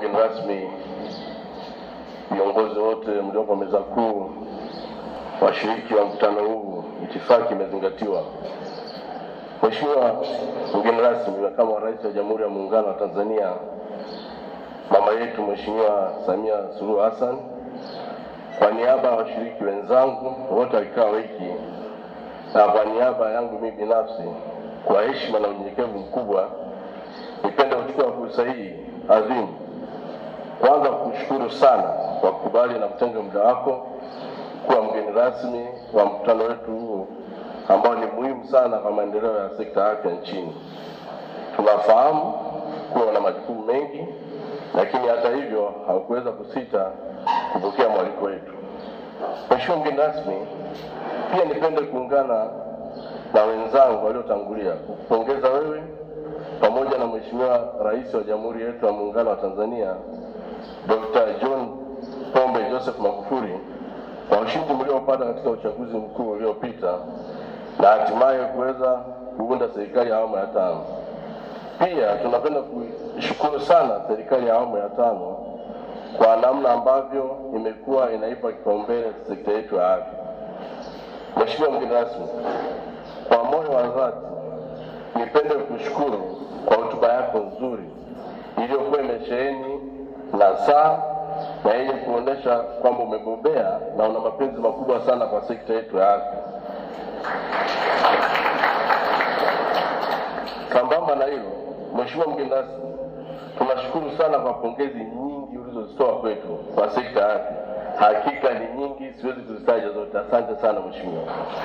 mgeni rasmi, viongozi wote mlioko meza kuu, washiriki wa mkutano huu, itifaki imezingatiwa. Mheshimiwa mgeni rasmi, makamu wa rais wa Jamhuri ya Muungano wa Tanzania, mama yetu Mheshimiwa Samia Suluhu Hassan, kwa niaba ya washiriki wenzangu wote wa kikao hiki na kwa niaba yangu mimi binafsi, kwa heshima na unyenyekevu mkubwa, nipende kuchukua fursa hii adhimu kwanza kukushukuru sana kwa kukubali na kutenga muda wako kuwa mgeni rasmi wa mkutano wetu huu ambao ni muhimu sana kwa maendeleo ya sekta ya afya nchini. Tunafahamu kuwa na majukumu mengi, lakini hata hivyo haukuweza kusita kupokea mwaliko wetu. Mheshimiwa mgeni rasmi, pia nipende kuungana na wenzangu waliotangulia kukupongeza wewe pamoja na Mheshimiwa Rais wa Jamhuri yetu ya Muungano wa Tanzania Dr. John Pombe Joseph Magufuli kwa ushindi mliopata katika uchaguzi mkuu uliopita na hatimaye kuweza kuunda serikali ya awamu ya tano. Pia tunapenda kuishukuru sana serikali ya awamu ya tano kwa namna ambavyo imekuwa inaipa kipaumbele sekta yetu ya afya. Mheshimiwa mgeni rasmi, kwa moyo wa dhati nipende kushukuru kwa hotuba yako nzuri iliyokuwa imesheheni nasaha na yenye kuonesha kwamba umebobea na una mapenzi makubwa sana kwa sekta yetu ya afya. Sambamba na hilo, Mheshimiwa mgeni rasmi, tunashukuru sana kwa pongezi nyingi ulizozitoa kwetu kwa sekta ya afya. Hakika ni nyingi, siwezi kuzitaja zote. Asante sana mheshimiwa.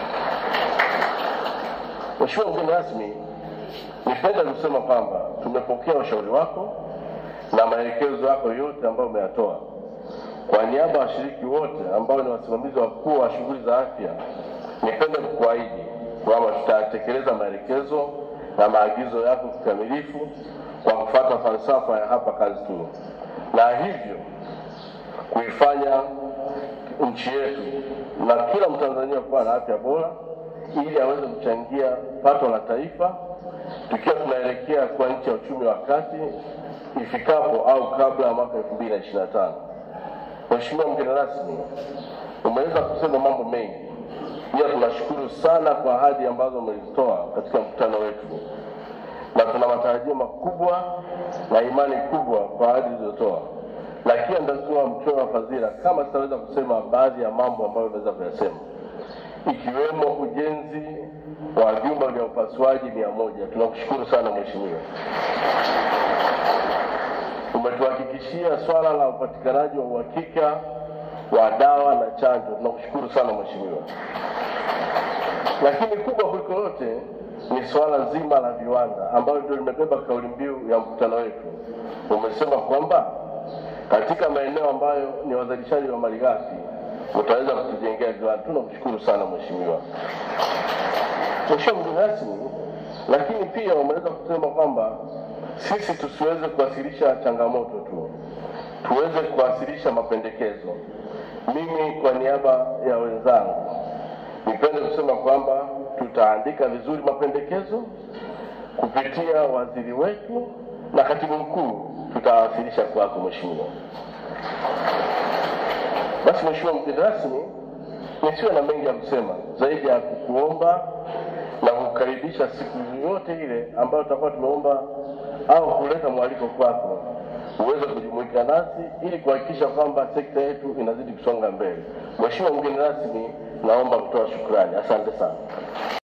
Mheshimiwa mgeni rasmi, nipenda kusema kwamba tumepokea ushauri wako na maelekezo yako yote ambayo umeyatoa. Kwa niaba ya washiriki wote ambao ni wasimamizi wakuu wa shughuli za afya, nipende kukuahidi kwamba tutatekeleza maelekezo na maagizo yako kikamilifu kwa kufuata falsafa ya hapa kazi tu, na hivyo kuifanya nchi yetu na kila Mtanzania kuwa na afya bora ili aweze kuchangia pato la taifa, tukiwa tunaelekea kuwa nchi ya uchumi wa kati ifikapo au kabla ya mwaka elfu mbili na ishirini na tano. Mheshimiwa mgeni rasmi, umeweza kusema mambo mengi, pia tunashukuru sana kwa ahadi ambazo umezitoa katika mkutano wetu, na tuna matarajio makubwa na imani kubwa kwa ahadi zilizotoa, lakini nitakuwa mchoyo wa fadhila kama sitaweza kusema baadhi ya mambo ambayo umeweza kuyasema ikiwemo ujenzi wa vyumba vya upasuaji mia moja. Tunakushukuru sana mheshimiwa. Umetuhakikishia swala la upatikanaji wa uhakika wa dawa na chanjo. Tunakushukuru sana mheshimiwa. Lakini kubwa kuliko yote ni swala zima la viwanda ambalo ndio limebeba kauli mbiu ya mkutano wetu. Umesema kwamba katika maeneo ambayo ni wazalishaji wa malighafi utaweza kutujengea viwanda. Tunakushukuru sana mheshimiwa. Mheshimiwa mgeni rasmi, lakini pia umeweza kusema kwamba sisi tusiweze kuwasilisha changamoto tu, tuweze kuwasilisha mapendekezo. Mimi kwa niaba ya wenzangu nipende kusema kwamba tutaandika vizuri mapendekezo kupitia waziri wetu na katibu mkuu, tutawasilisha kwako mheshimiwa. Basi mheshimiwa mgeni rasmi, nisiwe na mengi ya kusema zaidi ya kukuomba na kukaribisha siku yoyote ile ambayo tutakuwa tumeomba au kuleta mwaliko kwako uweze kujumuika nasi ili kuhakikisha kwamba sekta yetu inazidi kusonga mbele. Mheshimiwa mgeni rasmi, naomba kutoa shukrani. Asante sana.